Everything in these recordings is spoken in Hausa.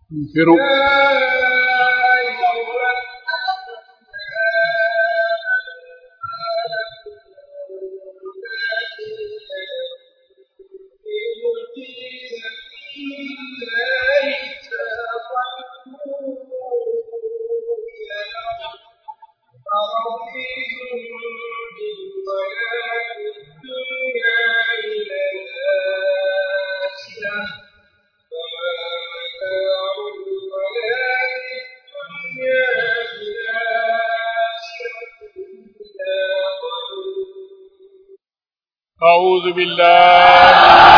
انفروا أعوذ بالله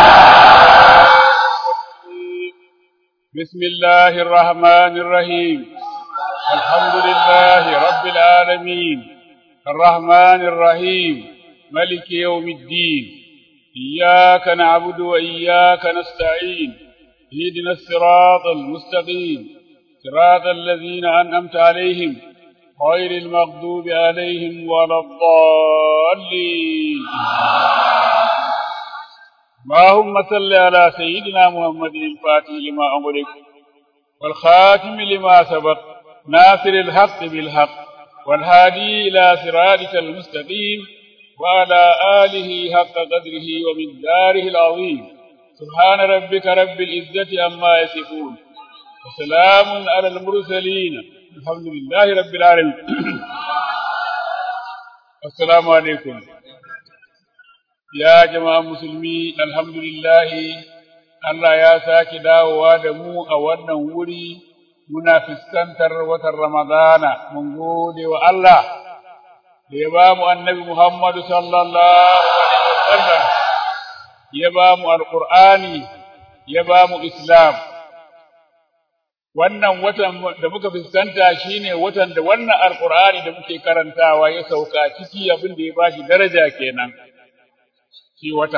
بسم الله الرحمن الرحيم الحمد لله رب العالمين الرحمن الرحيم ملك يوم الدين إياك نعبد وإياك نستعين اهدنا الصراط المستقيم صراط الذين أنعمت عليهم غير المغضوب عليهم ولا الضالين اللهم صل على سيدنا محمد الفاتح لما أمرك والخاتم لما سبق ناصر الحق بالحق والهادي إلى صراطك المستقيم وعلى آله حق قدره ومقداره العظيم سبحان ربك رب العزة عما يصفون وسلام على المرسلين الحمد لله رب العالمين السلام عليكم ya jama'a musulmi alhamdulillahi Allah ya sake dawowa da mu a wannan wuri muna fuskantar watan Ramadana mun gode wa Allah da ya ba mu annabi Muhammadu sallallahu alaihi wasallam ya ba mu alqur'ani ya ba mu islam wannan watan da muka fuskanta shine watan da wannan alqur'ani da muke karantawa ya sauka ciki abin da ya bashi daraja kenan shi wata.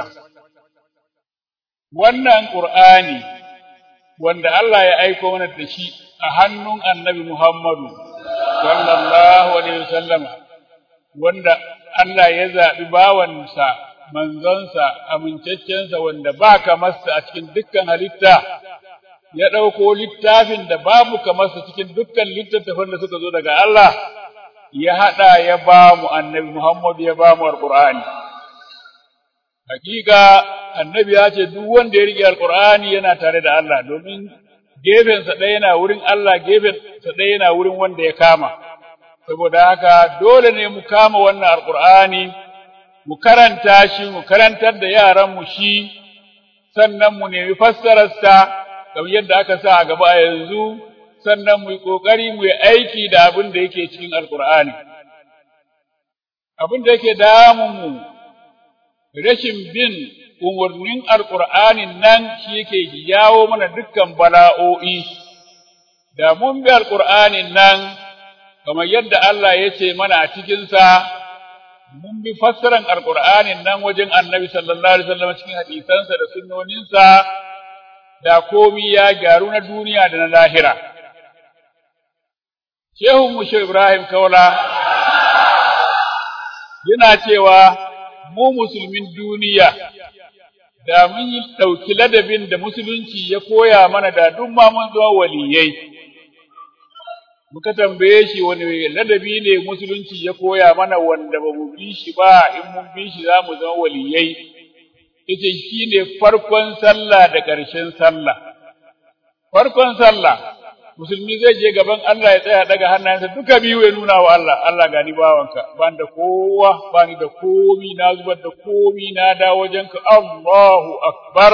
Wannan ƙur'ani wanda Allah ya aiko mana da shi a hannun annabi Muhammadu, sallallahu Alaihi wasallama, wanda Allah ya zaɓi bawansa, manzonsa, amincaccensa wanda ba kamarsa a cikin dukkan halitta, ya ɗauko littafin da babu kamarsa cikin dukkan littattafan da suka zo daga Allah, ya haɗa ya ba mu annabi Muhammadu ya ba mu al-Qur'ani. hakika annabi ya ce duk wanda ya rike alqur'ani yana tare da Allah domin gefensa ɗaya yana wurin Allah gefensa ɗaya yana wurin wanda ya kama saboda haka dole ne mu kama wannan alqur'ani mu karanta shi mu karantar da yaran mu shi sannan mu nemi fassararsa kamar yadda aka sa a gaba a yanzu sannan mu yi kokari mu yi aiki da abin da yake cikin alqur'ani abin da yake damun mu rashin bin umarnin alƙur'anin nan shi yake jawo mana dukkan bala'o'i, da mun bi alƙur'anin nan, kamar yadda Allah ya ce mana a cikinsa, mun bi fassaran alƙur'anin nan wajen annabi sallallahu Alaihi wasallam cikin hadisansa da sunnoninsa, da komi ya gyaru na duniya da na lahira. Shehun Mushe Ibrahim Kaula yana cewa mu musulmin duniya da mun yi ɗauki ladabin da musulunci ya koya mana da duk ma mun zama waliyai muka tambaye shi wani ladabi ne musulunci ya koya mana wanda ba mu bi shi ba in mun bi shi za mu zama waliyai yace shine farkon sallah da ƙarshen sallah farkon sallah musulmi zai je gaban Allah ya tsaya daga hannayensa duka biyu ya nuna wa Allah Allah gani bawanka ban da kowa bani da komi na zubar da komi na da wajenka Allahu akbar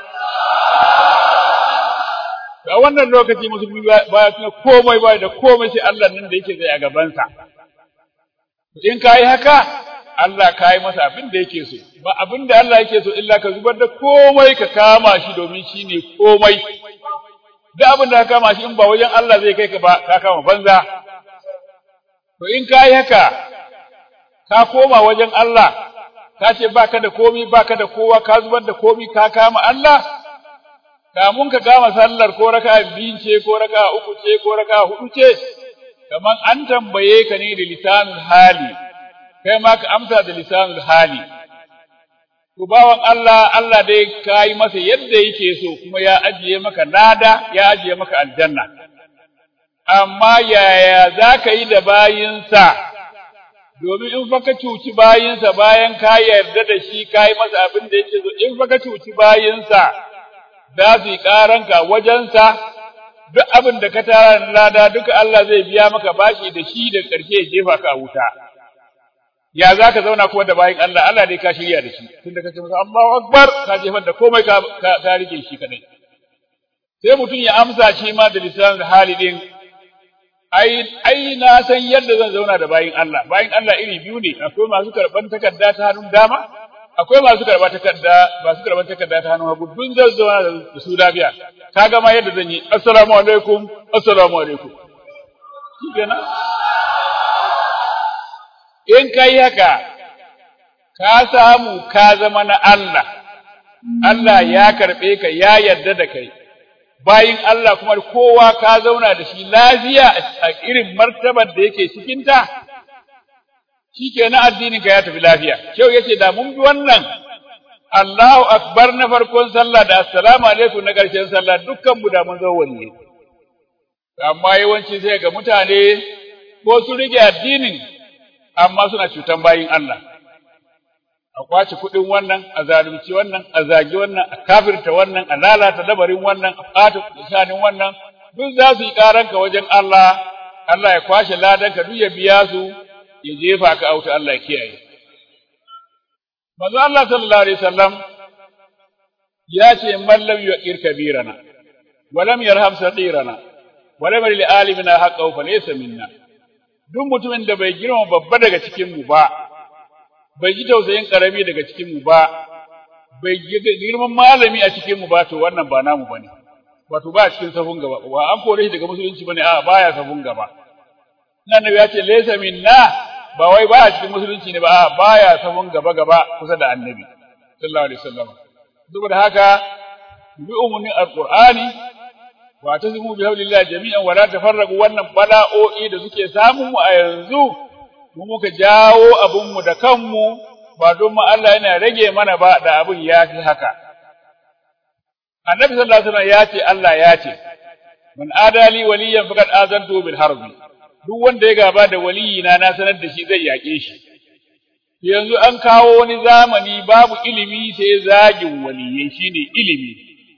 a wannan lokaci musulmi baya tuna komai baya da komai sai Allah nan da yake zai a gabansa in ka yi haka Allah ka yi masa abin da yake so ba abin da Allah yake so illa ka zubar da komai ka kama shi domin shi ne komai duk abin da ka kama shi in ba wajen Allah zai kai ka ba ka kama banza to in ka yi haka ka koma wajen Allah ka ce baka da komi baka da kowa ka zubar da komi ka kama Allah kamun ka kama sallar ko raka biyu ce ko raka uku ce ko raka hudu ce kaman an tambaye ka ne da lisanul hali kai ma ka amsa da lisanul hali to bawan Allah Allah dai ka yi masa yadda yake so kuma ya ajiye maka nada ya ajiye maka aljanna amma yaya za ka yi da bayinsa domin in fa ka cuci bayinsa bayan ka yarda da shi ka yi masa abin da yake so in fa ka cuci bayinsa za su yi ƙaranka wajensa duk abin da ka tara lada duka Allah zai biya maka bashi da shi da ƙarshe ya jefa ka a wuta ya za ka zauna kuma da bayin Allah Allah dai ka shirya da shi tunda ka ce masa Allahu akbar ka jefar da komai ka ka rike shi kadai sai mutum ya amsa shi ma da lisan hali din ai ai na san yadda zan zauna da bayin Allah bayin Allah iri biyu ne akwai masu karban takarda ta hannun dama akwai masu karba takarda masu karban takarda ta hannun hagu dun zan zauna da su lafiya kaga ma yadda zan yi assalamu alaikum assalamu alaikum shikenan in kai haka ka samu ka zama na Allah Allah ya karɓe ka ya yarda da kai bayin Allah kuma kowa ka zauna da shi lafiya a irin martabar da yake cikinta shikenan addinin ka ya tafi lafiya kyau yace da mun bi wannan Allahu akbar na farkon sallah da assalamu alaikum na ƙarshen sallah dukkan mu da mun zo wanne amma yawanci sai ga mutane ko su rike addinin amma suna cutan bayin Allah a kwace kuɗin wannan a zalunci wannan a zagi wannan a kafirta wannan a lalata dabarin wannan a ɓata shanin wannan duk za su yi ƙaranka wajen Allah Allah ya kwashe ladanka duk ya biya su ya jefa ka auta Allah ya kiyaye manzo Allah sallallahu alaihi wasallam ya ce man lam yuqir kabirana wa lam yarham sadirana wa lam lil alimina haqqahu falaysa minna duk mutumin da bai girma babba daga cikin mu ba bai ji tausayin karami daga cikin mu ba bai girman malami a cikin mu ba to wannan ba namu bane wato ba cikin safun gaba wa an kore shi daga musulunci bane a baya safun gaba nan ne ya ce laysa minna ba wai baya cikin musulunci ne ba a baya safun gaba gaba kusa da annabi sallallahu alaihi wasallam saboda haka bi umumin alqur'ani wa tasimu bi hablillahi jami'an wa la tafarraqu wannan bala'o'i da suke samun mu a yanzu mu muka jawo abun mu da kanmu ba don mu Allah yana rage mana ba da abun ya fi haka annabi sallallahu alaihi wasallam ya ce Allah ya ce man adali waliyan faqad azantu bil harbi duk wanda ya gaba da waliyina na sanar da shi zai yake shi yanzu an kawo wani zamani babu ilimi sai zagin waliyai shine ilimi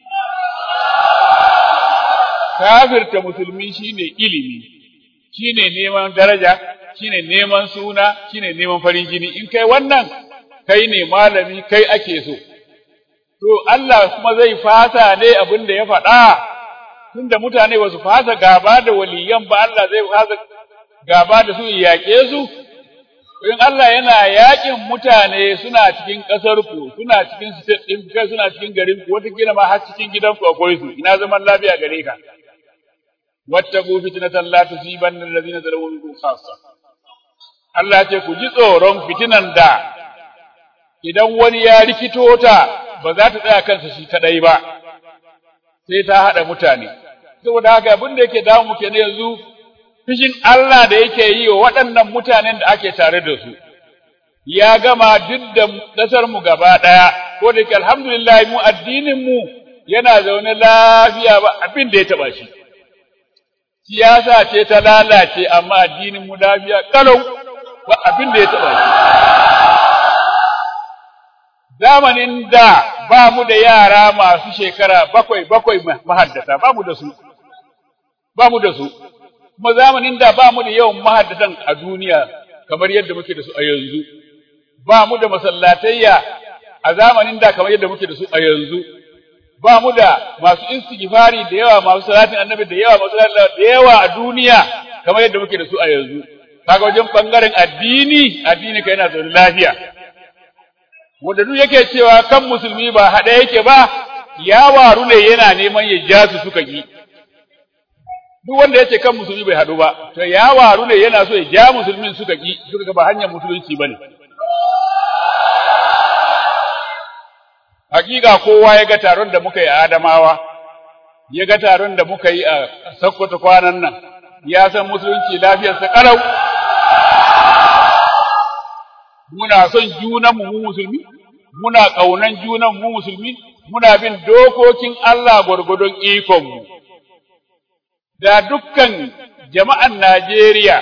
kafirta musulmi shine ilimi shine neman daraja shine neman suna shine neman farin jini in kai wannan kai ne malami kai ake so to Allah kuma zai fasa ne abin da ya faɗa tunda mutane ba su fasa gaba da waliyan ba Allah zai fasa gaba da su yaƙe su in Allah yana yaƙin mutane suna cikin ƙasar ku suna cikin state ɗin kai suna cikin garin ku wata kila ma har cikin gidan ku akwai su ina zaman lafiya gare ka wattaqu fitnatan la tusibanna alladhina zalamu minkum khassa Allah ya ce ku ji tsoron fitinan da idan wani ya rikito ta ba za ta tsaya kansa shi kadai ba sai ta hada mutane saboda haka abin da yake damu muke ne yanzu fishin Allah da yake yi wa waɗannan mutanen da ake tare da su ya gama duk da ƙasar mu gaba ɗaya ko da yake alhamdulillah mu addinin mu yana zaune lafiya ba abin da ya taba shi siyasa ce ta lalace amma addinin mu lafiya kalau ba abin da ya taba shi zamanin da ba mu da yara masu shekara bakwai bakwai mahaddata ba mu da su ba mu da su kuma zamanin da ba mu da yawan mahaddatan a duniya kamar yadda muke da su a yanzu ba mu da masallatayya a zamanin da kamar yadda muke da su a yanzu ba mu da masu istighfari da yawa masu salatin annabi da yawa masu da yawa a duniya kamar yadda muke da su a yanzu kaga wajen bangaren addini addini kai yana zaune lafiya wanda duk yake cewa kan musulmi ba haɗe yake ba ya waru ne yana neman ya ja su suka ki duk wanda yace kan musulmi bai haɗu ba to ya waru ne yana so ya ja musulmin suka ki suka ga ba hanyar musulunci bane hakika kowa ya ga taron da muka yi a Adamawa ya ga taron da muka yi a Sokoto kwanan nan ya san musulunci lafiyarsa karau muna son junanmu mu musulmi muna ƙaunan junan mu musulmi muna bin dokokin Allah gwargwadon ikonmu da dukkan jama'an Najeriya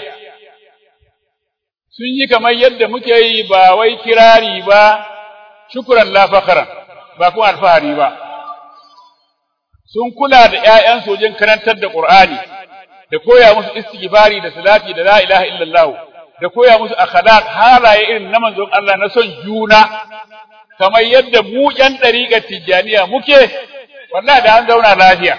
sun yi kamar yadda muke yi ba wai kirari ba shukuran la fakaran ba kuma alfahari ba sun kula da ƴaƴan sojin karantar da Qur'ani da koya musu istighfari da salati da la ilaha illallah da koya musu akhlaq halaye irin na manzon Allah na son juna kamar yadda mu ƴan ɗariƙar Tijjaniya muke wallahi da an zauna lafiya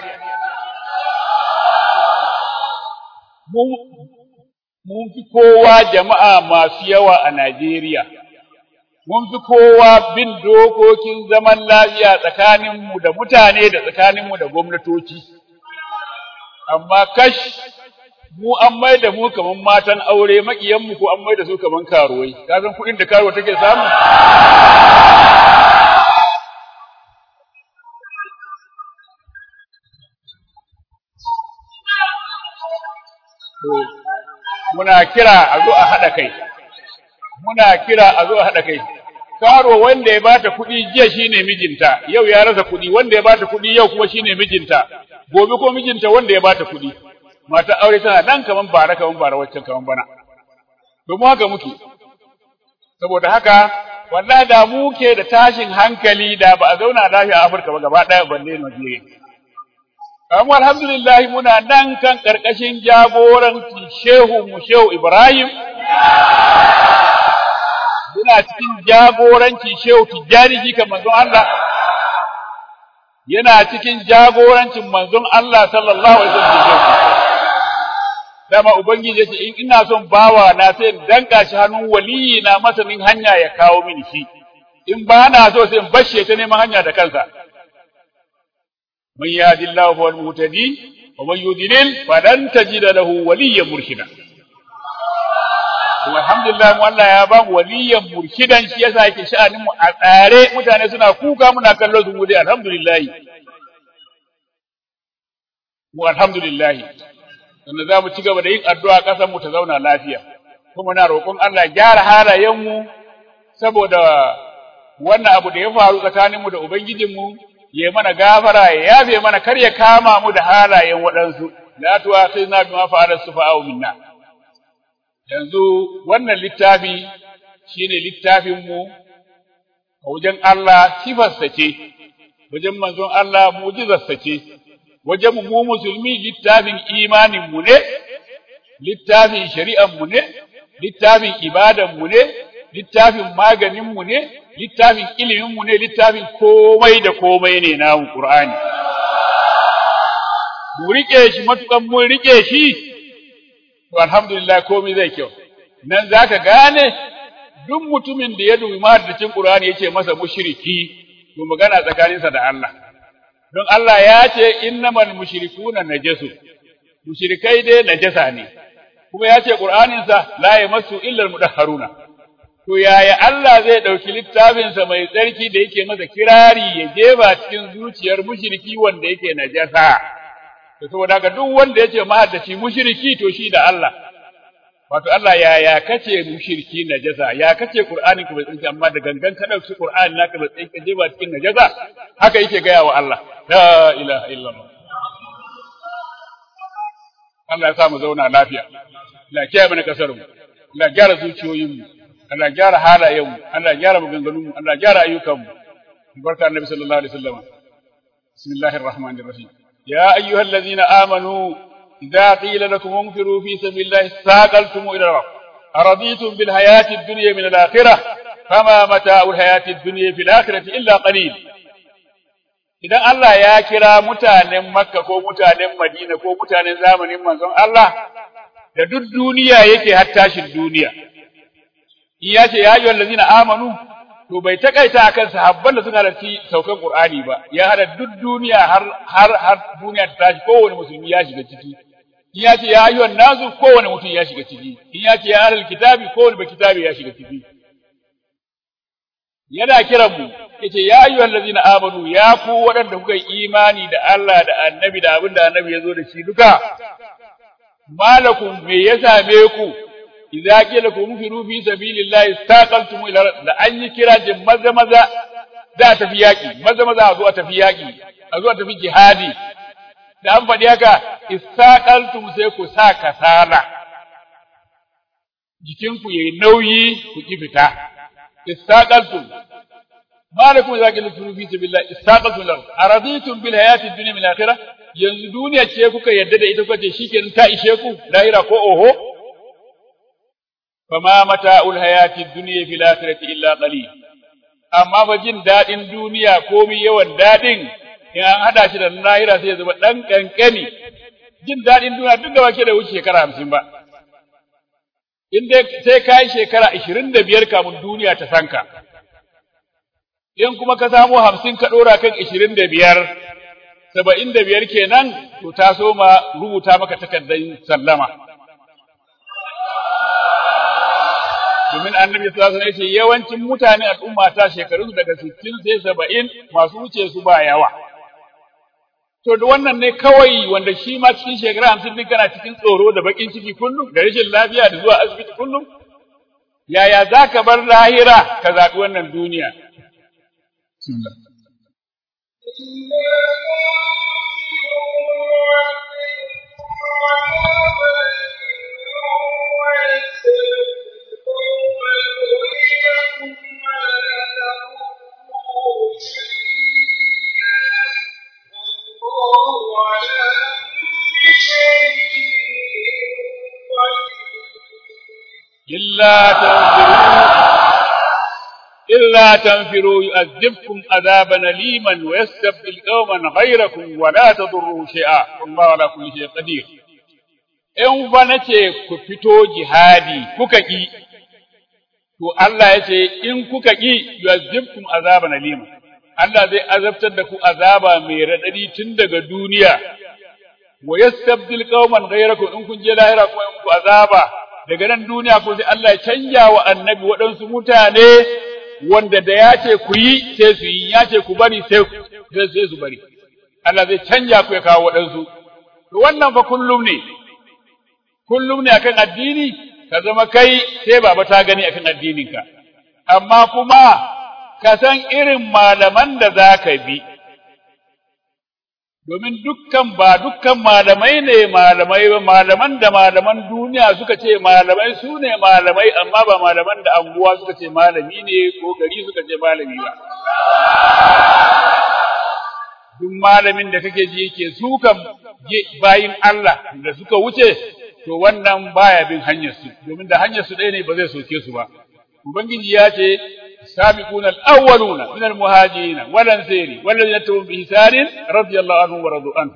mun fi kowa jama'a masu yawa a Najeriya mun fi kowa bin dokokin zaman lafiya tsakaninmu da mutane da tsakaninmu da gwamnatoci amma kash mu an mai da mu kaman matan aure makiyanmu ko an mai da su kaman karuwai ka san kuɗin da karuwa take samu muna kira a zo a haɗa kai muna kira a zo a haɗa kai karo wanda ya bata kuɗi jiya shine mijinta yau ya rasa kuɗi wanda ya bata kuɗi yau kuma shine mijinta gobe ko mijinta wanda ya bata kuɗi mata aure tana nan kaman bara kaman bara waccan kaman bana domin haka muke saboda haka wallahi da muke da tashin hankali da ba a zauna lafiya a Afirka ba gaba ɗaya balle Najeriya amma alhamdulillah muna nan kan karkashin jagoranci shehu mu shehu Ibrahim muna cikin jagoranci shehu Tijjani jikan manzon Allah yana cikin jagorancin manzon Allah sallallahu alaihi wasallam dama ubangiji yace in ina son bawa na sai in danka shi hannun waliyi na masanin hanya ya kawo mini shi in ba na so sai in bashe ta neman hanya da kansa man yahdillahu huwal muhtadi wa man yudlil falan tajida lahu waliyyan murshida kuma alhamdulillah mu Allah ya ba mu waliyyan murshidan shi yasa yake sha'anin mu a tsare mutane suna kuka muna kallo su mu dai alhamdulillah mu alhamdulillah sannan za mu ci gaba da yin addu'a ƙasar mu ta zauna lafiya kuma na roƙon Allah gyara halayen mu saboda wannan abu da ya faru tsakanin mu da ubangijin mu ya mana gafara ya yafe mana kar ya kama mu da halayen waɗansu la tu'akhidna bima fa'ala sufa'u minna yanzu wannan littafi shine littafin mu a wajen Allah sifarsa ce wajen manzon Allah mu'jizarsa ce wajen mu musulmi littafin imanin mu ne littafin shari'an mu ne littafin ibadan mu ne littafin maganin mu ne littafin ilimin mu ne littafin komai da komai ne namu Qur'ani mu rike shi matukan mun rike shi to alhamdulillah komai zai kyau nan zaka gane duk mutumin da ya dubi mahaddacin Qur'ani yace masa mushriki to magana tsakaninsa da Allah don Allah ya ce innamal mushrikuna najasu mushrikai dai najasa ne kuma ya ce Qur'aninsa la yamassu illa almudahharuna to yaya Allah zai dauki littafinsa mai tsarki da yake masa kirari ya jefa cikin zuciyar mushriki wanda yake najasa to saboda haka duk wanda yace mahaddaci mushriki to shi da Allah wato Allah ya ya kace mushriki najasa ya kace Qur'ani ku bai tsarki amma da gangan ka dauki Qur'ani naka bai tsarki je ba cikin najasa haka yake gaya wa Allah la ilaha illallah Allah ya sa mu zauna lafiya Allah ya kiyaye mana kasar mu Allah ya gyara zuciyoyin mu Allah ya gyara halayen mu Allah ya gyara maganganun mu Allah ya gyara ayyukan mu barka annabi sallallahu alaihi wasallam bismillahir rahmanir rahim ya ayyuhallazina amanu idza qila lakum unfiru fi sabilillahi saqaltum ila al-ard araditum bil hayati ad-dunya min al-akhirah fama mata'ul hayati ad-dunya fil akhirati illa qalil idan Allah ya kira mutanen Makka ko mutanen Madina ko mutanen zamanin manzon Allah da duk duniya yake har tashin duniya in ya ce ya ayyuhal ladzina amanu to bai takaita akan sahabban da suka halarci saukan Qur'ani ba ya hada duk duniya har har har duniya ta tashi kowane musulmi ya shiga ciki in ya ce ya ayyuhan nasu kowane mutum ya shiga ciki in ya ce ya ahlul kitabi kowane ba kitabi ya shiga ciki yana kiran mu yace ya ayyuhal ladzina amanu ya ku waɗanda kuka yi imani da Allah da annabi da abin da annabi ya zo da shi duka malakum me ya same ku idza qila kum firu fi sabilillahi istaqaltum ila da an yi kira jin maza maza da tafi yaki maza maza a zo a tafi yaki a zo a tafi jihadi da an faɗi haka istaqaltum sai ku sa kasala jikinku yayi nauyi ku ki fita istaqaltum ما لكم إذا قلتم في سبيل الله استاقلتم الأرض أرضيتم بالحياة الدنيا من الآخرة yanzu duniya ce kuka yadda da ita kuka shi kenan ta ishe ku lahira ko oho fama mata'ul hayati dunya fil akhirati illa qalil amma ba jin dadin duniya komai yawan dadin in an hada shi da lahira sai ya zama dan kankani jin dadin duniya duk da wake da wuce shekara 50 ba in dai sai kai shekara 25 kamun duniya ta sanka in kuma ka samu hamsin ka ɗora kan ishirin da biyar saba'in da biyar kenan to ta so ma rubuta maka takardar sallama domin annabi sallallahu alaihi wasallam yawancin mutane al'umma ta shekarun daga sittin sai saba'in masu wuce su ba yawa to da wannan ne kawai wanda shi ma cikin shekara hamsin din kana cikin tsoro da bakin ciki kullum da rashin lafiya da zuwa asibiti kullum yaya za ka bar lahira ka zaɓi wannan duniya بسم الله إلا تنفروا إلا تنفروا يؤذبكم عذابا أليما ويستبدل قوما غيركم ولا تضروه شيئا والله على كل شيء قدير in fa nace ku fito jihadi kuka ki to Allah ya ce in kuka ki yu'azzibkum azaban alima Allah zai azabtar da ku azaba mai radadi tun daga duniya wa yastabdil qauman ghayrakum in kun je lahira kuma in ku azaba daga nan duniya ko sai Allah ya canja wa annabi waɗansu mutane wanda da ya ce ku yi sai su yi ya ce ku bari sai sai su bari Allah zai canja ku ya kawo waɗansu to wannan fa kullum ne kullum ne akan addini ka zama kai sai baba ta gani akan addininka amma kuma ka san irin malaman da za ka bi domin dukkan ba dukkan malamai ne malamai ba malaman da malaman duniya suka ce malamai su ne malamai amma ba malaman da anguwa suka ce malami ne ko gari suka ce malami ba duk malamin da kake ji yake sukan bayin Allah da suka wuce to wannan baya bin hanyar su domin da hanyar su ɗaya ne ba zai soke su ba ubangiji ya ce السابقون الأولون من المهاجرين والأنصار والذين اتبعوا بإحسان رضي الله عنهم ورضوا عنه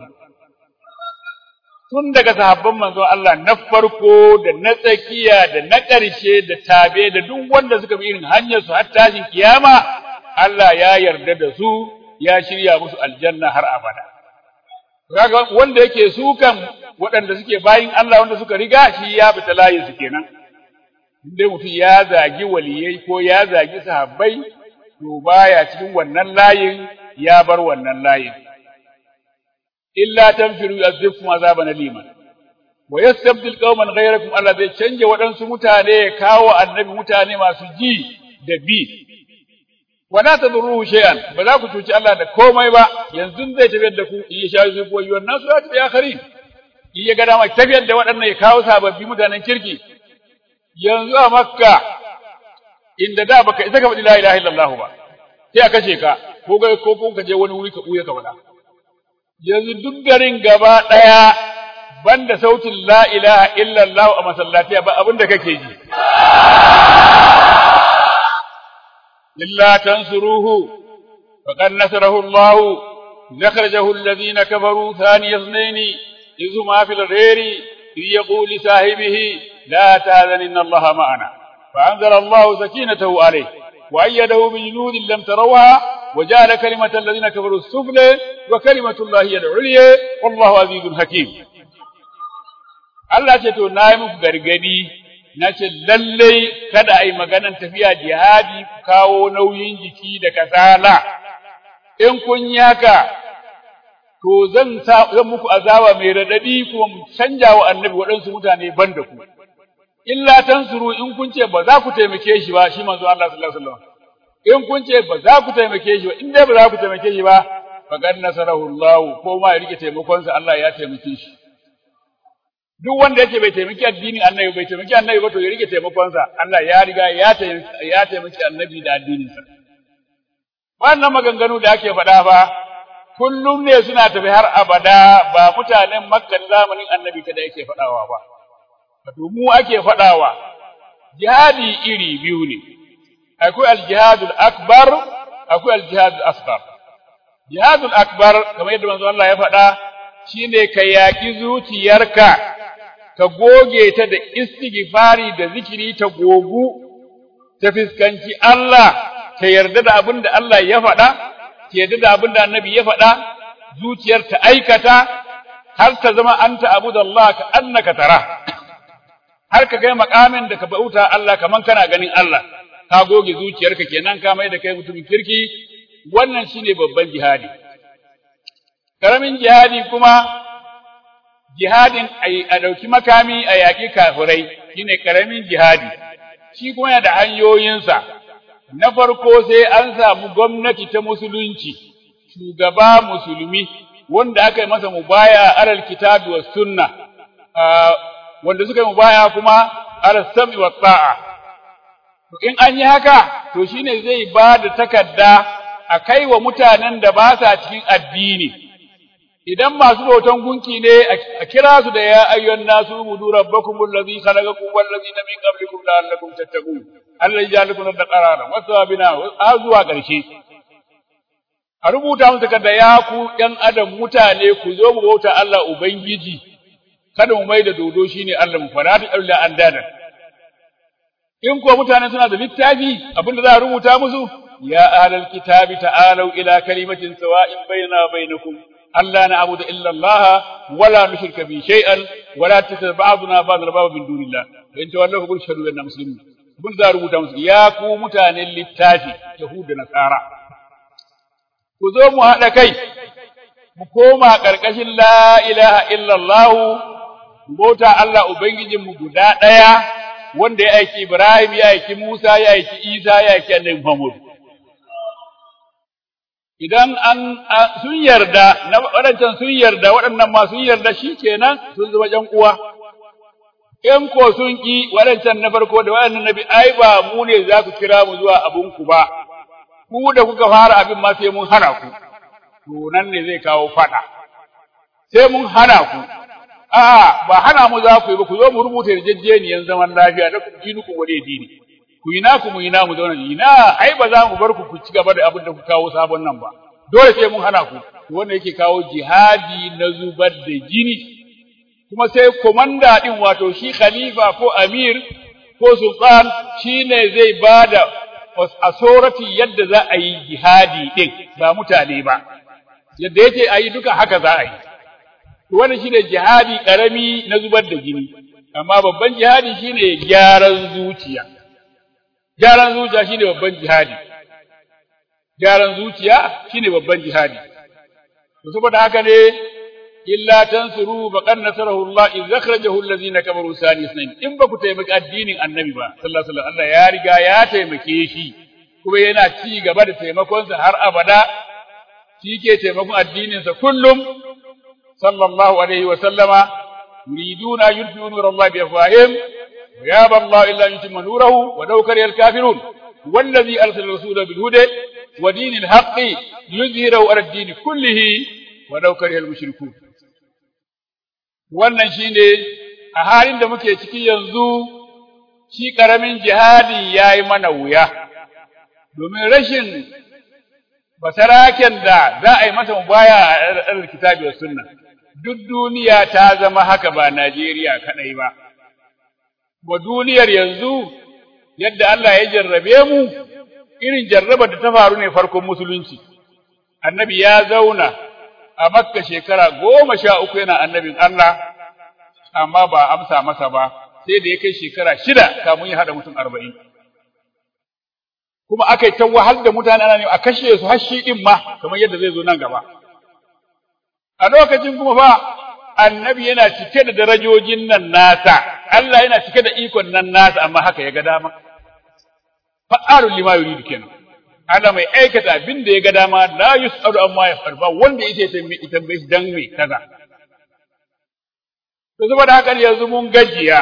tun daga sahabban manzo Allah na farko da na tsakiya da na ƙarshe da tabe da duk wanda suka bi irin hanyar su har tashin kiyama Allah ya yarda da su ya shirya musu aljanna har abada kaga wanda yake sukan waɗanda suke bayin Allah wanda suka riga shi ya fita layin su kenan dai mutum ya zagi waliyai ko ya zagi sahabbai to baya cikin wannan layin ya bar wannan layin illa tanfiru yu'adhibkum azaban alima wa yastabdil qauman ghayrakum Allah zai canje waɗansu mutane ya kawo annabi mutane masu ji da bi wala tadruhu shay'an ba za ku cuci Allah da komai ba yanzu zai tafiyar da ku in ya sha su ko yuwan nasu ya tafi akharin in ya ga dama tafiyar da waɗannan ya kawo sababbi mutanen kirki yanzu a makka inda da baka isa ka faɗi la ilaha illallah ba sai a kashe ka ko ga ko ko ka je wani wuri ka buya ka faɗa yanzu duk garin gaba ɗaya banda sautin la ilaha illallah a masallaci ba abin da kake ji illa tansuruhu faqad nasarahu Allah نخرجه الذين كفروا ثاني اثنين إذ ما في الغير إذ يقول لصاحبه لا تهزن إن الله معنا فأنزل الله سكينته عليه وأيده بجنود لم تروها وجعل كلمة الذين كفروا السفلى وكلمة الله هي العليا والله عزيز حكيم Allah ce to na yi muku gargadi na ce lallai kada a yi maganan tafiya jihadi ku kawo nauyin jiki da kasala in kun yi haka to zan zan muku azaba mai radadi kuma mu canja wa annabi waɗansu mutane ban da ku illa tansuru in kun ce ba za ku taimake shi ba shi manzo Allah sallallahu alaihi wasallam in kun ce ba za ku taimake shi ba in dai ba za ku taimake shi ba faqad nasarahu Allah ko ma ya rike taimakon sa Allah ya taimake shi duk wanda yake bai taimaki addinin annabi bai taimaki annabi ba to ya rike taimakon sa Allah ya riga ya taimaki ya taimaki annabi da addinin sa wannan maganganu da ake faɗa fa kullum ne suna tafi har abada ba mutanen makka zamanin annabi kada yake faɗawa ba wato mu ake faɗawa jihadi iri biyu ne akwai aljihadul akbar akwai aljihadul asghar jihadul akbar kamar yadda manzo Allah ya faɗa shine ka yaki zuciyarka ka goge ta da istighfari da zikiri ta gogu ta fiskanci Allah ta yarda da abin da Allah ya faɗa ta yarda da abin da annabi ya faɗa zuciyar ta aikata har ta zama anta abudallah ka annaka tara har ka kai makamin da ka bauta Allah kaman kana ganin Allah ka goge zuciyarka kenan ka mai da kai mutumin kirki wannan shine babban jihadi karamin jihadi kuma jihadin a dauki makami a yaƙi kafirai shine karamin jihadi shi kuma yana da hanyoyinsa na farko sai an samu gwamnati ta musulunci shugaba musulmi wanda aka yi masa mubaya alal kitabi was sunna wanda suka yi mubaya kuma ala sam'i wa ta'a to in an yi haka to shine zai ba da takarda a kai wa mutanen da ba sa cikin addini idan masu bautan gunki ne a kira su da ya ayyuhan nasu budu rabbakum allazi khalaqakum wal ladina min qablikum la'allakum tattaqun allazi ja'alakum ad-qarara wa sabina wa zuwa ƙarshe a rubuta musu takarda ya ku ɗan adam mutane ku zo mu bauta Allah ubangiji kada mu mai da dodo shine Allah mu fara ta Allah an dada in ko mutane suna da littafi abinda za a rubuta musu ya ahlal kitabi ta'alu ila kalimatin sawa'in bainana wa bainakum alla na'budu illa Allah wala nushrika bi shay'an wala tattabi ba'duna ba'd arbaba min dunillah wa in tawallaw fa shahadu anna muslimun abin za a rubuta musu ya ku mutanen littafi yahuda nasara ku zo mu haɗa kai mu koma ƙarƙashin la ilaha illallah bauta Allah Ubangijinmu guda ɗaya wanda ya aiki Ibrahim ya aiki Musa ya aiki Isa ya aiki Annabi Muhammad idan an sun yarda na waɗancan sun yarda waɗannan ma sun yarda shikenan sun zama ƴan uwa in ko sun ki waɗancan na farko da waɗannan nabi ai ba mu ne za ku kira mu zuwa abun ku ba ku da kuka fara abin ma sai mun hana ku to nan ne zai kawo fada sai mun hana ku a'a ba hana mu za ku yi ba ku zo mu rubuta yarjejeniyan zaman lafiya da ku dini ku wade dini ku yi naku mu yi namu zauna ina ai ba za mu bar ku ku ci gaba da abin da ku kawo sabon nan ba dole sai mun hana ku wanda yake kawo jihadi na zubar da jini kuma sai komanda din wato shi khalifa ko amir ko sultan shine zai bada asorati yadda za a yi jihadi din ba mutane ba yadda yake a yi duka haka za a yi wannan shine jihadi karami na zubar da jini amma babban jihadi shine gyaran zuciya gyaran zuciya shine babban jihadi gyaran zuciya shine babban jihadi to saboda haka ne illa tansuru faqad nasarahu Allah iz akhrajahu allazina kafaru sani isnain in ba ku taimaki addinin annabi ba sallallahu alaihi wasallam Allah ya riga ya taimake shi kuma yana ci gaba da taimakon sa har abada shi ke taimakon addinin sa kullum sallallahu alaihi wasallama yuriduna yudfi'u nur Allah bi afwahim wa yaba Allah illa yutimma nurahu wa law kariha al-kafirun والذي أرسل رسوله بالهدى ودين الحق ليظهره على الدين كله ولو كره المشركون wannan shine a halin da muke ciki yanzu shi karamin jihadi yayi mana wuya domin rashin basaraken da za a yi masa mubaya a alkitabi wa sunna duk duniya ta zama haka ba Najeriya kadai ba wa duniyar yanzu yadda Allah ya jarrabe mu irin jarrabar da ta faru ne farkon musulunci annabi ya zauna a makka shekara goma sha uku yana annabin Allah amma ba amsa masa ba sai da ya kai shekara shida kamun ya haɗa mutum arba'in kuma aka yi ta wahal da mutane ana ne a kashe su har shi ɗin ma kamar yadda zai zo nan gaba a lokacin kuma fa annabi yana cike da darajojin nan nasa Allah yana cike da ikon nan nasa amma haka ya ga dama fa'alul lima yuridu kenan Allah mai aikata abin da ya ga dama la yus'alu amma yaf'al ba wanda yake tambaye shi dan me kaza to saboda haka yanzu mun gajiya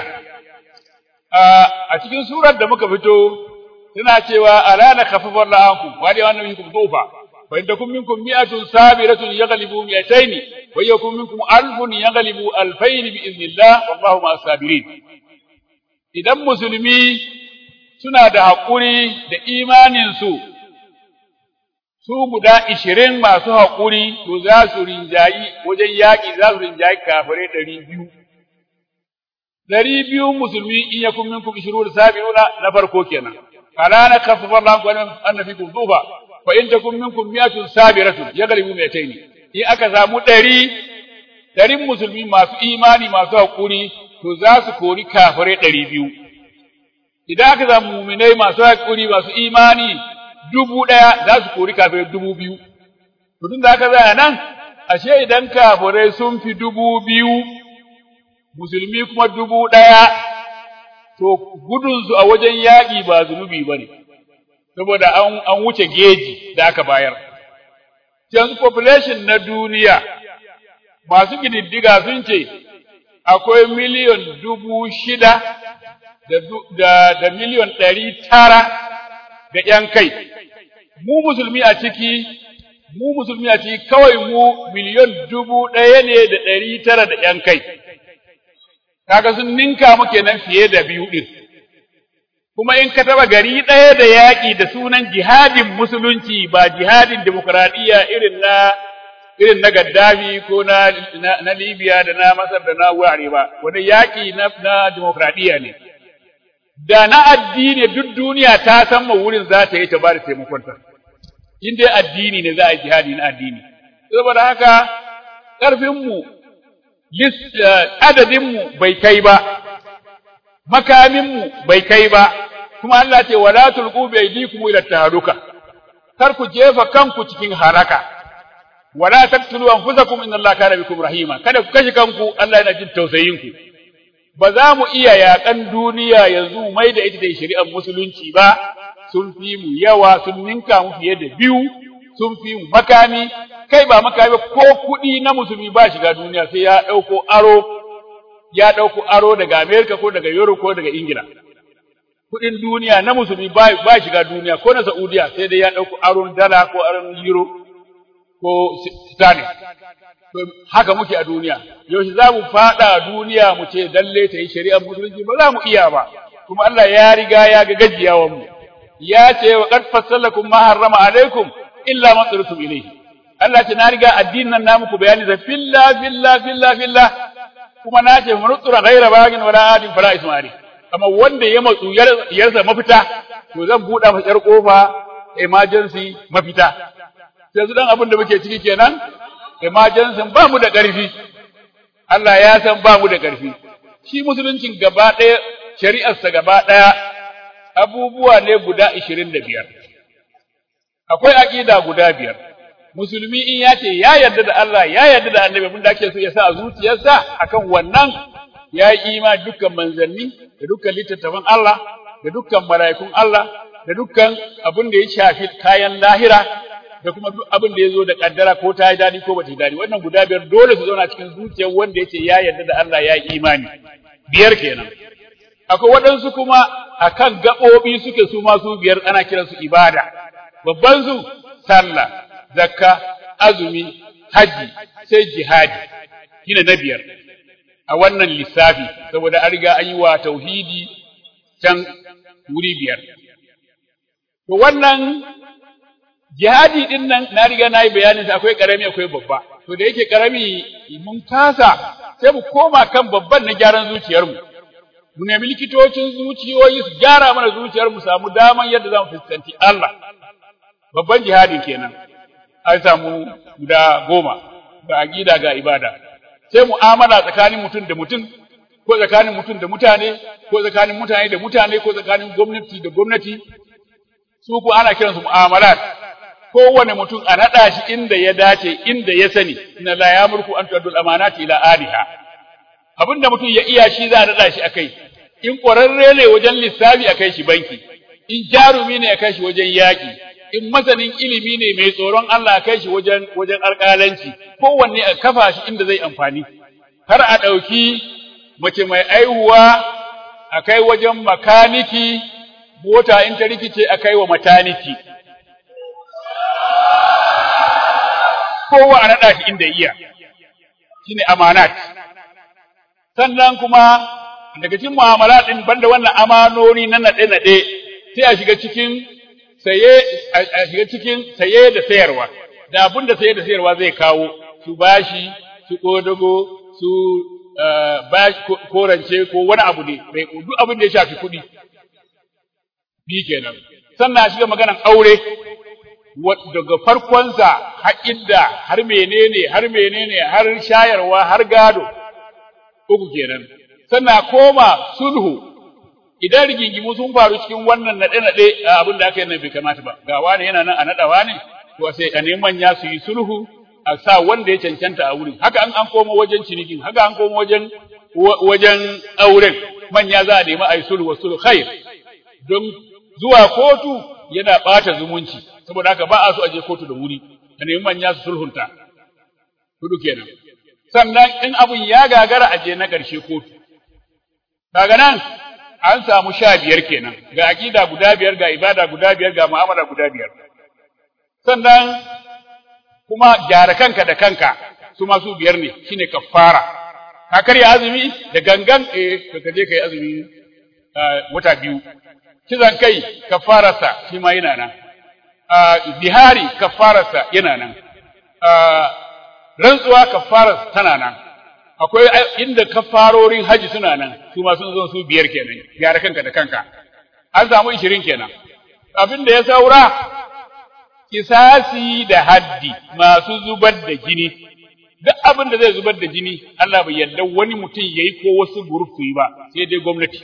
a cikin surar da muka fito tana cewa alana khafafar la'ankum wa da wannan minkum dufa fa in takum minkum mi'atun sabiratun yaghlibu mi'atayn wa yakum minkum alfun yaghlibu alfayn bi idnillah wallahu ma'as sabirin idan musulmi suna da haƙuri da imanin su su guda ishirin masu haƙuri to za su rinjayi wajen yaƙi za su rinjayi kafirai ɗari biyu dari biyu musulmi in yakun minkum ishrun sabiuna na farko kenan fala na khaffafa Allahu annabikum duba fa in takum minkum mi'atun sabiratun yaghlibu mi'atayn in aka samu dari darin musulmi masu imani masu hakuri to za su kori kafirai ɗari biyu idan aka samu muminai masu hakuri masu imani dubu ɗaya za su kori kafirai dubu biyu to tun da aka zaya nan ashe idan kafirai sun fi dubu biyu musulmi kuma dubu ɗaya, to gudunsu a wajen yaƙi ba zunubi ba ne, saboda an wuce geji da aka bayar. Yanzu population na duniya masu ƙididdiga sun ce akwai miliyon dubu shida da, da, miliyon ɗari tara da ‘yan kai. Mu musulmi a ciki, mu musulmi a ciki kawai mu miliyon dubu ɗaya ne da ɗari tara da ‘yan kai. kaga sun ninka mu kenan fiye da biyu din kuma in ka taba gari ɗaya da yaƙi da sunan jihadin musulunci ba jihadin demokradiyya irin na irin na Gaddafi ko na, na, Libya da na Masar da na wurare ba wani yaƙi na, na demokradiyya ne da na addini duk duniya ta san ma wurin za ta yi ta ba da taimakonta in dai addini ne za a yi jihadi na addini saboda haka ƙarfinmu adadinmu bai kai ba, makaminmu bai kai ba, kuma Allah ce wala tulqu bi aydikum ila taharuka kar ku jefa kanku cikin haraka wala taqtulu anfusakum inna Allaha kana bikum rahima kada ku kashe kanku Allah yana jin tausayin ku ba za mu iya yaƙan duniya yanzu mai da ita da shari'ar musulunci ba sun fi mu yawa sun ninka mu fiye da biyu sun fi mu makami kai ba makami ko kuɗi na musulmi ba shiga duniya sai ya ɗauko aro ya ɗauko aro daga Amerika ko daga Europe ko daga Ingila kuɗin duniya na musulmi ba, ba shiga duniya ko na Saudiya sai dai ya ɗauko aron dala ko aron euro ko sterling haka muke a duniya yaushe za mu faɗa duniya mu ce dalle ta yi shari'ar musulunci ba za mu iya ba kuma Allah ya riga ya ga gajiyawan mu ya ce wa qad fassalakum ma harrama alaikum illa ma tsirtum ilayhi Allah ce na riga addinin nan na muku bayani da filla filla filla filla kuma na ce mu nutsura ghaira bagin wala adin fala ismari amma wanda ya matsu yarsa mafita to zan buɗa masa yar kofa emergency mafita yanzu dan abin da muke ciki kenan emergency ba mu da ƙarfi Allah ya san ba mu da ƙarfi shi musuluncin gaba ɗaya shari'arsa gaba ɗaya abubuwa ne guda ishirin da biyar akwai aƙida guda biyar musulmi in ya ce ya yarda da Allah ya yarda da annabi abin da ake so ya sa a zuciyarsa akan wannan ya yi imani dukkan manzanni da dukkan littattafan Allah da dukkan mala'ikun Allah da dukkan abin da ya shafi kayan lahira da kuma duk abin da ya zo da kaddara ko ta yi dadi ko ba ta yi dadi wannan guda biyar dole su zauna cikin zuciyar wanda ya ce ya yarda da Allah ya yi imani biyar kenan akwai waɗansu kuma akan gaɓoɓi suke su ma su biyar ana kiransu ibada babban su sallah zakka azumi haji sai jihadi shine na biyar a wannan lissafi saboda an riga an yi wa tauhidi can wuri biyar to wannan jihadi din nan na riga na yi bayanin akwai karami akwai babba to da yake karami mun kasa sai mu koma kan babban na gyaran zuciyarmu mu nemi likitocin zuciyoyi su gyara mana zuciyar mu samu daman yadda za mu fuskanci Allah babban jihadin kenan an samu guda goma ga aqida ga ibada sai mu'amala tsakanin mutum da mutum ko tsakanin mutum da mutane ko tsakanin mutane da mutane ko tsakanin gwamnati da gwamnati su ko ana kiransu mu'amalat kowane mutum a naɗa shi inda ya dace inda ya sani inna la yamurku an tu'addu al-amanati ila aliha abin da mutum ya iya shi za a naɗa shi a kai in ƙwararre ne wajen lissafi a kai shi banki in jarumi ne a kai shi wajen yaƙi in masanin ilimi ne mai tsoron Allah a kai shi wajen wajen alƙalanci kowanne a kafa shi inda zai amfani har a ɗauki mace mai aihuwa a kai wajen makaniki mota in ta rikice a kai wa mataniki kowa a naɗa shi inda iya shine amanat sannan kuma daga cikin mu'amala din banda wannan amanoni na nade nade sai a shiga cikin saye a shiga cikin saye da sayarwa da abin da saye da sayarwa zai kawo su bashi su kodago su bashi korance ko wani abu ne mai duk abin da ya shafi kuɗi bi kenan sannan a shiga maganan aure daga farkonsa har idda har menene har menene har shayarwa har gado uku kenan sannan koma sulhu idan rigingimu sun faru cikin wannan naɗe naɗe abin da aka yi nan bai kamata ba ga wani yana nan a naɗawa ne to sai a neman manya su yi sulhu a sa wanda ya cancanta a wurin haka an an koma wajen cinikin haka an koma wajen wajen auren manya za a nemi a yi sulhu wa sulhu khair don zuwa kotu yana ɓata zumunci saboda haka ba a so a je kotu da wuri a nemi manya su sulhunta hudu kenan sannan in abun ya gagara a je na ƙarshe kotu kaga nan an samu sha biyar kenan ga aƙida guda biyar ga ibada guda biyar ga mu'amala guda biyar sannan kuma gyara kanka da kanka su masu biyar ne shine kafara ka karya azumi da gangan eh ka je kai azumi wata biyu kizan kai kafararsa shi ma yana nan zihari kafararsa yana nan rantsuwa kafarar tana nan akwai inda kafarorin haji suna nan su ma sun zo su biyar kenan gyara kanka da kanka an samu ishirin kenan abin da ya saura kisasi da haddi masu zubar da jini duk abin da zai zubar da jini Allah bai yarda wani mutum yayi ko wasu group su yi ba sai dai gwamnati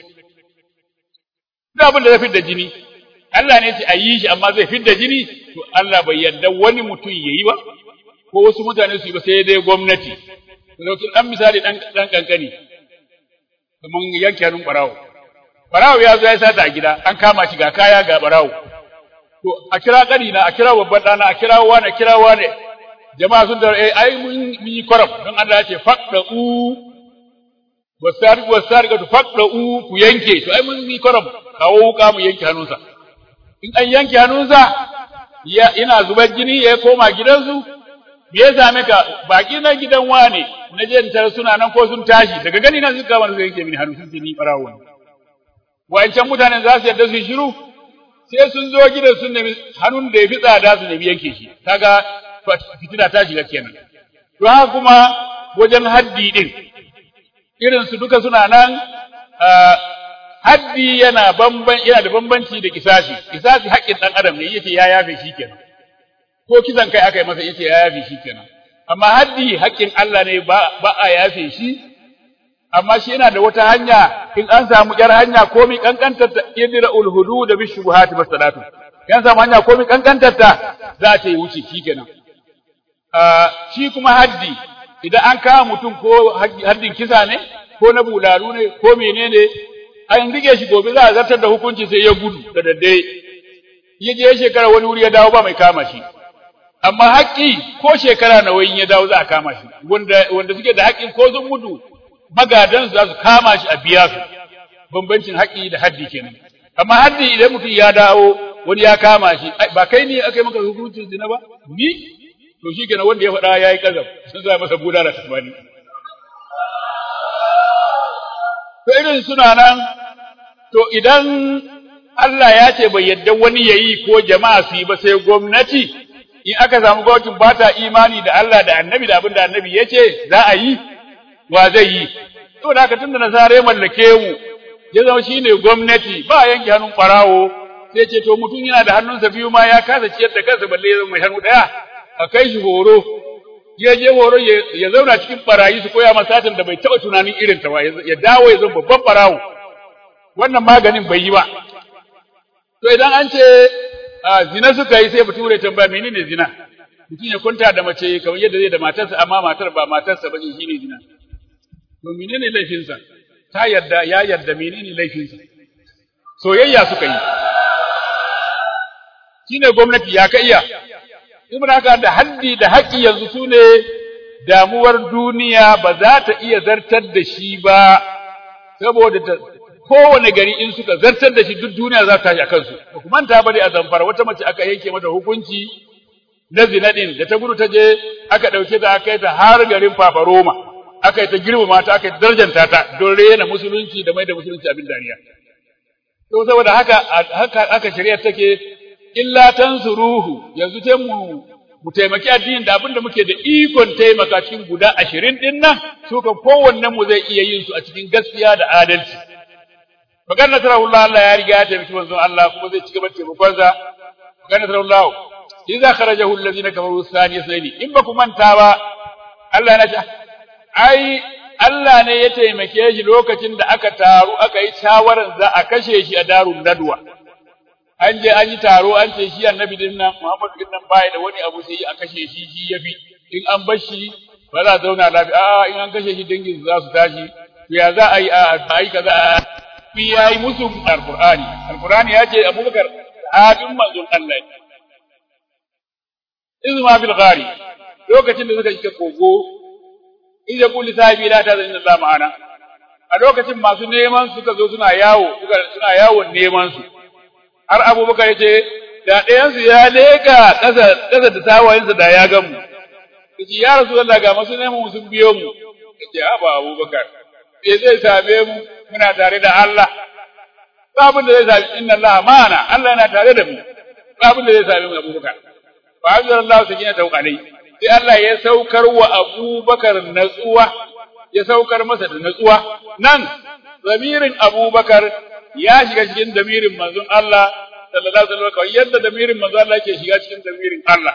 duk abin da zai fitar da jini Allah ne ce a yi shi amma zai fitar da jini to Allah bai yarda wani mutum yayi ba ko wasu mutane su yi ba sai dai gwamnati Lokacin ɗan misali ɗan ɗan ƙanƙani, kamar yanke hannun ɓarawo. Ɓarawo ya zo ya sata a gida, an kama shi ga kaya ga ɓarawo. To, a kira ƙani na, a kira babban ɗana, a kira wane, a kira wane. Jama'a sun tara, eh, ai mun yi kwaram, don Allah ya ce, faɗa u, wasari, wasari, ka faɗa u, ku yanke, to ai mun yi kwaram, kawo wuka mu yanke hannunsa. In an yanke hannunsa, ya, ina zubar jini ya koma gidansu, me ya same ka baki na gidan wane na je tar suna nan ko sun tashi daga gani nan suka wani sai yake mini hannu sun ce ni barawo ne wa'ancan mutanen za su yadda su shiru sai sun zo gidan sun nemi hannun da ya fi tsada su nemi yanke shi kaga fitina ta shiga kenan to haka kuma wajen haddi din irin su duka suna nan haddi yana bamban yana da bambanci da kisasi kisasi haƙƙin ɗan adam ne yace ya yafe shi kenan ko kisan kai aka yi masa yace ya yafe shi kenan amma haddi haƙƙin Allah ne ba ba a yafe shi amma shi yana da wata hanya in an samu yar hanya komai kankantar ta idra ul hudud bi shubuhati masalatu yan samu hanya komai kankantar ta za ta yi wuce shi kenan shi kuma haddi idan an kama mutum ko haddin kisa ne ko na bulalu ne ko menene an rike shi gobe za a zartar da hukunci sai ya gudu da daddare ya je shekara wani wuri ya dawo ba mai kama shi amma haƙƙi ko shekara nawa in ya dawo za a kama shi wanda wanda suke da haƙƙin ko sun mutu magadan za su kama shi a biya su bambancin haƙƙi da haddi kenan amma haddi idan mutum ya dawo wani ya kama shi ba kai ne aka yi maka hukuncin zina ba ni to shi kenan wanda ya faɗa ya yi kazaf sun za masa buda da tasmani to irin suna nan to idan Allah ya ce bai yadda wani yayi ko jama'a su yi ba sai gwamnati in aka samu gwamnatin ba ta imani da Allah da annabi da abin da annabi ya ce za a yi wa zai yi to da haka tunda nasara mallake mu ya zama shine gwamnati ba yanke hannun farawo sai ce to mutum yana da hannunsa biyu ma ya kasa ciyar da kansa balle ya zama mai hannu daya a kai shi horo ya je horo ya zauna cikin barayi su koya masa satin da bai taba tunanin irin ta ba ya dawo ya zama babban barawo wannan maganin bai yi ba to idan an ce zina suka yi sai bature tambaya menene zina mutum ya kwanta da mace kamar yadda zai da matarsa amma matar ba matarsa ba shine zina to menene laifinsa ta yarda ya yarda menene laifinsa soyayya suka yi shine gwamnati ya ka iya ibn haka da haddi da haƙƙi yanzu su ne damuwar duniya ba za ta iya zartar da shi ba saboda ta kowane gari in suka zartar da shi duk duniya za ta tashi a kansu ba ku manta ba dai a zamfara wata mace aka yanke mata hukunci na zinadin da ta gudu ta je aka ɗauke ta aka yi ta har garin fafaroma aka yi ta girmama ta aka yi darjanta ta don rena musulunci da mai da musulunci abin dariya to saboda haka haka aka shari'a take illa tansuruhu yanzu sai mu mu taimaki addinin da abin da muke da ikon taimaka cikin guda ashirin din nan su kan kowannen mu zai iya yin su a cikin gaskiya da adalci magana nasarullah Allah ya riga ya taimaki manzon Allah kuma zai ci gaba da taimakon sa magana nasarullah idza kharajahu alladhina kafaru thani sayni in ba ku manta ba Allah yana ce ai Allah ne ya taimake shi lokacin da aka taru aka yi shawaran za a kashe shi a darun nadwa an je an yi taro an ce shi annabi din nan Muhammadu din nan bai da wani abu sai a kashe shi shi yafi in an bar shi ba za a zauna lafiya a in an kashe shi dangin za su tashi to ya za a yi a yi kaza a fi yayi musu alqur'ani alqur'ani ya ce abubakar abin manzon Allah ne izma bil ghari lokacin da suka shiga kogo in ya kulli sahibi la ta zanna Allah ma'ana a lokacin masu neman suka zo suna yawo suka suna yawon neman su har abubakar ya ce da ɗayansu ya leka ƙasa ƙasa da tawayensa da ya gamu yace ya rasulullah ga masu neman sun biyo mu yace haba abubakar me zai same mu muna tare da Allah ba abin da zai same inna Allah ma'ana Allah yana tare da mu ba abin da zai same mu abubakar fa anzalallahu sakinatahu alayhi sai Allah ya saukar wa abubakar natsuwa ya saukar masa da natsuwa nan zamirin abubakar ya shiga cikin damirin manzon Allah sallallahu alaihi wasallam yadda damirin manzon Allah yake shiga cikin damirin Allah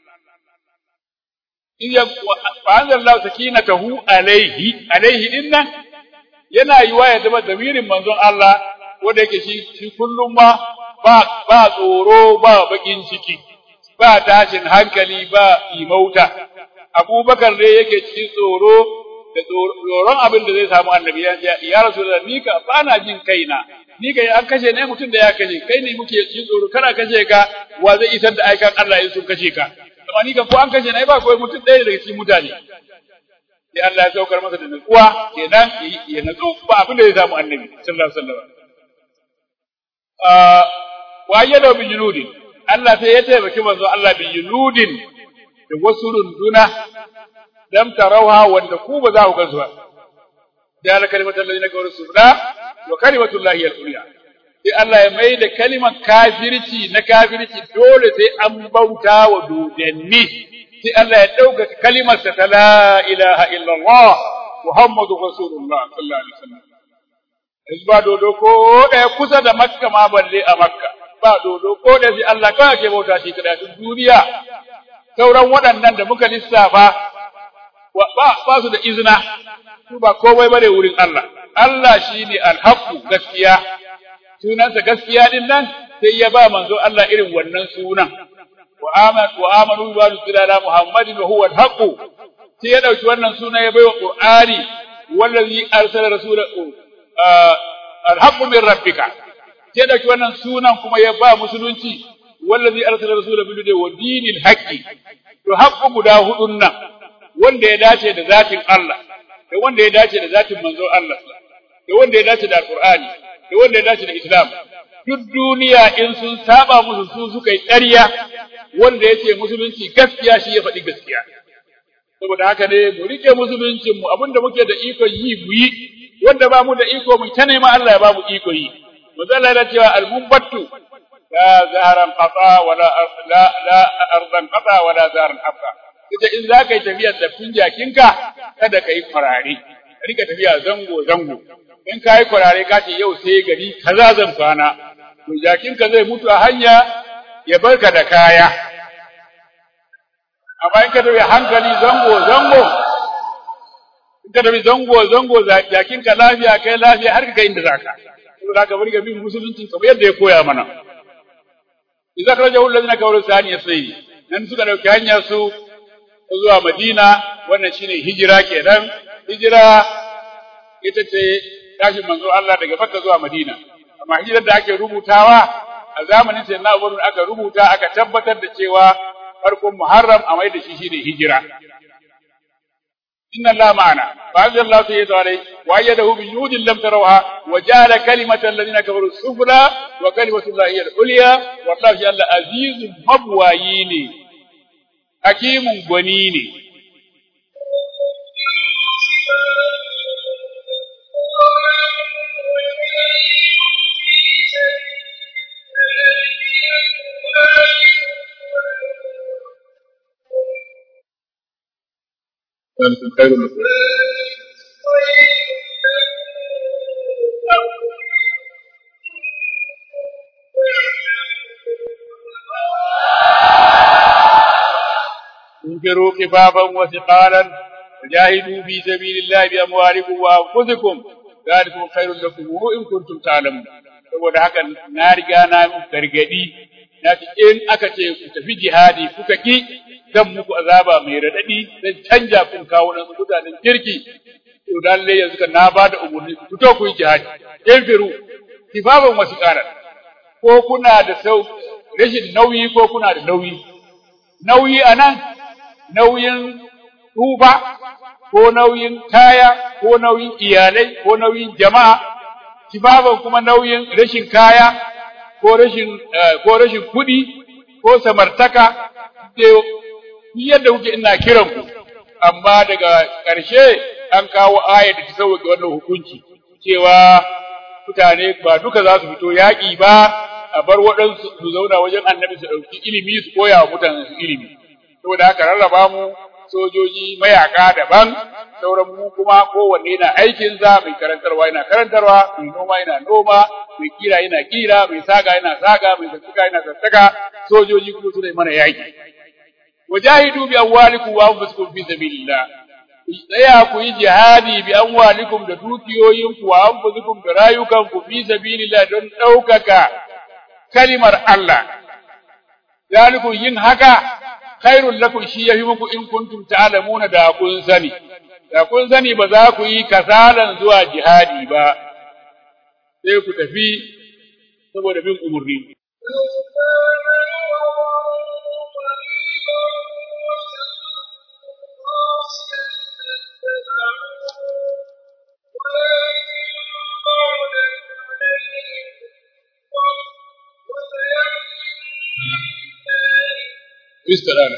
in ya fa anzalallahu sakinatahu alaihi alaihi dinnan yana yiwa ya zama damirin manzon Allah wanda yake shi shi kullum ma ba ba tsoro ba bakin ciki ba tashin hankali ba imauta abubakar ne yake cikin tsoro da tsoron abin da zai samu annabi ya ya rasulullah ni ka ba na jin kaina ni ka an kashe ne mutum da ya kashe kai ne muke cikin tsoro kana kashe ka wa zai isar da aikan Allah in sun kashe ka amma ni ka ko an kashe ne ba kawai mutum ɗaya daga cikin mutane sai Allah ya saukar masa da nutsuwa kenan ya nutsu ba abin da zai samu annabi sallallahu alaihi wasallam wa ayyada bi junudin Allah sai ya taimaki manzo Allah bi junudin da wasu runduna lam tarawha wanda ku ba za ku gansu ba da ala kalimatul ladina kafaru subla wa kalimatul lahi al-ulya sai Allah ya mai da kalimar kafirci na kafirci dole sai an bauta wa dodanni sai Allah ya dauka kalimar sa ta la ilaha illallah muhammadu rasulullah sallallahu alaihi wasallam ba dodo ko ɗaya kusa da makka ma balle a makka ba dodo ko da sai Allah kawai ke bauta shi kada duniya sauran waɗannan da muka lissafa ba ba su da izina su ba komai bane wurin Allah Allah shine alhaqu gaskiya sunansa gaskiya din nan sai ya ba manzo Allah irin wannan sunan wa amanu wa amanu bi rasulina Muhammadin wa huwa alhaqu sai ya dauki wannan suna ya baiwa Qur'ani wallazi arsala rasulahu alhaqu min rabbika sai dauki wannan sunan kuma ya ba musulunci wallazi arsala rasulahu bil wa dinil haqqi to haqqu guda hudun nan wanda ya dace da zatin Allah da wanda ya dace da zatin manzon Allah da wanda ya dace da alqur'ani da wanda ya dace da islam duk duniya in sun saba musu su suka yi ƙarya wanda yake musulunci gaskiya shi ya faɗi gaskiya saboda haka ne mu rike musuluncin mu abinda muke da iko yi mu yi wanda ba mu da iko mu ta nema Allah ya ba mu iko yi manzo Allah ya cewa al-mumbattu la zaharan qata wala la la ardan qata wala zaharan hafa kace in za ka yi tafiyar tafin jakinka kada ka yi kwarare ka rika tafiya zango zango in ka yi kwarare ka ce yau sai gari kaza zan kwana to jakinka zai mutu a hanya ya barka da kaya amma in ka tafi hankali zango zango in ka tafi zango zango jakinka lafiya kai lafiya har ka kai inda zaka saboda ka bari ga bin musulunci kamar yadda ya koya mana idza kharajahu alladhina kafaru thaniya sayyi nan suka dauki hanya su zuwa Madina wannan shine hijira kenan hijira ita ce tashin manzo Allah daga Makka zuwa Madina amma hijirar da ake rubutawa a zamanin sai na Abubakar aka rubuta aka tabbatar da cewa farkon Muharram a mai da shi shine hijira inna Allah ma'ana fa anzal Allah sayyidina alai wa ayyadahu bi junudin lam tarawha wa ja'ala kalimata alladhina kafaru sufla wa kalimatu Allah hiya al-ulya wallahu jalla azizun mabwayi ne hakimun gwani ne ذلك خير لكم انفروا خفافا وثقالا وجاهدوا في سبيل الله بأموالكم وأنفسكم ذلكم خير لكم إن كنتم تعلمون saboda haka na riga na muku gargadi na ce in aka ce ku tafi jihadi kuka ki zan muku azaba mai radadi zan canja kun kawo nan mutanen kirki to lalle yanzu kan na bada umurni ku fito ku yi jihadi in firu kifaban wasu karar ko kuna da sau rashin nauyi ko kuna da nauyi nauyi anan nauyin tuba ko nauyin kaya ko nauyin iyalai ko nauyin jama'a kifaban kuma nauyin rashin kaya ko rashin ko rashin kuɗi ko samartaka yadda kuke ina kiran ku amma daga ƙarshe an kawo ayar da ta sauke wannan hukunci cewa mutane ba duka za su fito yaƙi ba a bar waɗansu su zauna wajen annabi su ɗauki ilimi su koya wa mutane su ilimi saboda haka rarraba mu sojoji mayaka daban sauran mu kuma kowanne yana aikin sa mai karantarwa yana karantarwa mai noma yana noma mai kira yana kira mai saga yana saga mai sassaka yana sassaka sojoji kuma su ne mana yaƙi wajahidu bi amwalikum wa anfusikum fi sabilillah tsaya ku yi jihadi bi amwalikum da dukiyoyinku wa anfusikum da rayukanku fi sabilillah don ɗaukaka kalimar Allah zalikum yin haka khairul lakum shi yafi muku in kuntum ta'lamuna da kun sani da kun sani ba za ku yi kasalan zuwa jihadi ba sai ku tafi saboda bin umurni استدانة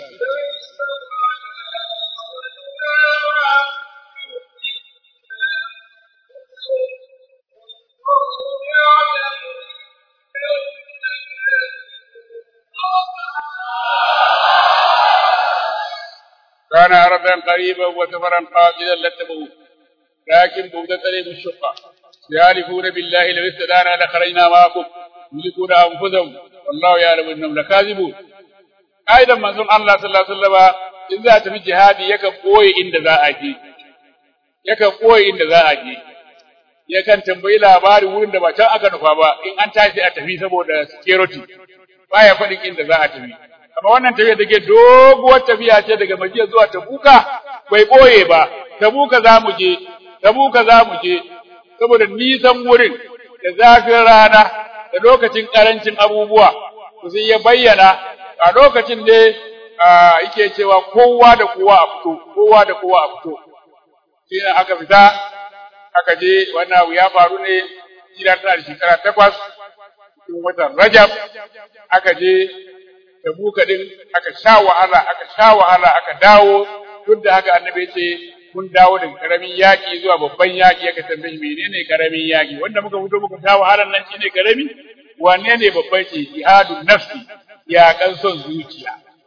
كان عرضا قريبا وسفرا قاصدا لاتبعوه لكن بغدة عليهم الشقة يحلفون بالله لو استدانا لخرجنا معكم يملكون انفسهم والله يعلم انهم لكاذبون ka'idan manzon Allah sallallahu alaihi wasallam in za ta fi jihadi yakan koyi inda za a je yakan koyi inda za a je yakan tambayi labari wurin da ba can aka nufa ba in an tashi a tafi saboda security baya faɗin inda za a tafi amma wannan tafiya take doguwar tafiya ce daga Madina zuwa Tabuka bai koye ba Tabuka za mu je Tabuka za mu je saboda nisan wurin da zafin rana da lokacin karancin abubuwa sai ya bayyana a lokacin ne yake cewa kowa da kowa a fito kowa da kowa a fito shi ne aka fita aka je wannan abu ya faru ne jira tana da shekara takwas cikin watan rajab aka je da buka din aka sha wahala aka sha wahala aka dawo duk da haka annabi ya ce kun dawo daga karamin yaƙi zuwa babban yaƙi aka tambaye menene karamin yaƙi wanda muka fito muka sha wahalar nan shine karami wanne ne babban ce jihadun nafsi yaƙan son zuciya.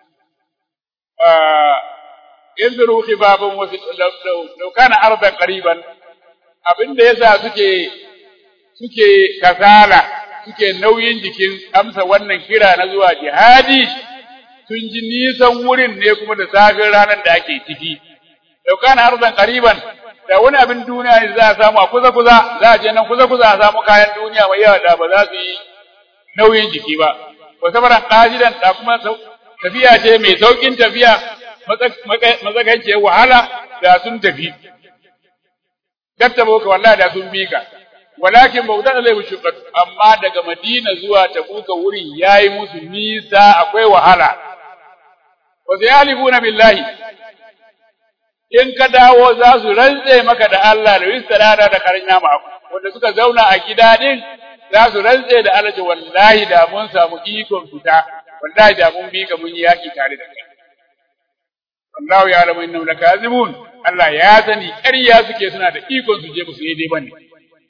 Yanzuru khifafan wasu laukana ardan qariban abinda yasa suke suke kasala suke nauyin jikin amsa wannan kira na zuwa jihadi sun ji nisan wurin ne kuma da safin ranar da ake ciki. Laukana ardan qariban da wani abin duniya ne za a samu a kusa kusa za a je nan kusa kusa a samu kayan duniya mai yawa da ba za su yi nauyin jiki ba. wa safaran qajidan da kuma tafiya ce mai saukin tafiya matsakaiciyar wahala da sun tafi kattaboka wallahi da sun bi ka walakin bautan alaihi shuqqat amma daga Madina zuwa Tabuka wurin yayi musu nisa akwai wahala wa sayalifuna billahi in ka dawo za su rantse maka da Allah da wistarada da karnya ma wanda suka zauna a gida din za su rantse da Allah wallahi da mun samu ikon fita wallahi da mun bi ka mun yi yaki tare da kai Allahu ya alamu innahum lakazibun Allah ya sani ƙarya suke suna da ikon su je ba su yi dai bane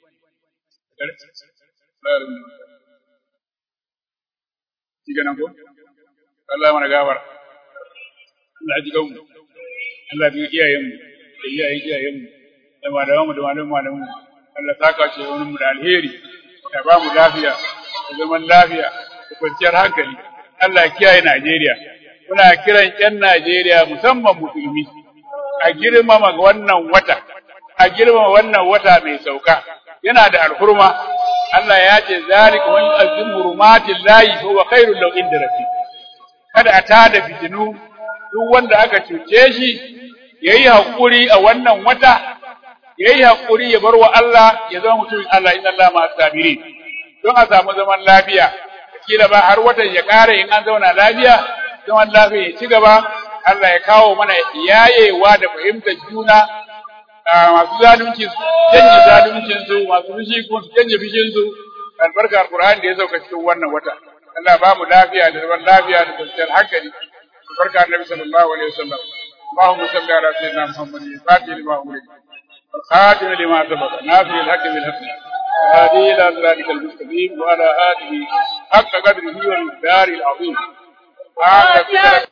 Diga nan ko? Allah mana gawar. Allah ji gamu. Allah bi iyayenmu da iyayen iyayenmu da malamanmu da malaman malamanmu. Allah saka ce wani mu da alheri. Ya ba mu lafiya, da zaman lafiya, da kwanciyar hankali. Allah ya kiyaye Najeriya. Muna kiran ƴan Najeriya musamman musulmi a girmama wannan wata, a girmama wannan wata mai sauka. Yana da alhurma, Allah ya ce zalika man yu'azzim hurumatil lahi fa huwa khairul lahu inda rabbi kada a tada fitinu duk wanda aka cuce shi yayi hakuri a wannan wata yayi hakuri ya bar wa Allah ya zama mutumin Allah inna Allah ma sabirin don a samu zaman lafiya kila ba har watan ya kare in an zauna lafiya zaman lafiya ya ci gaba Allah ya kawo mana yayewa da fahimtar juna masu zalunci su janye zaluncin su masu fushi kuma su janye fushin su albarka alqur'ani da ya sauka cikin wannan wata Allah ba mu lafiya da zaman lafiya da kwanciyar hankali albarka annabi sallallahu alaihi wasallam اللهم صل على سيدنا محمد الفاتح لما أغلق الخاتم لما سبق ناصر الحق بالحق هذه إلى صراطك المستقيم وعلى آله حق قدره والمقدار العظيم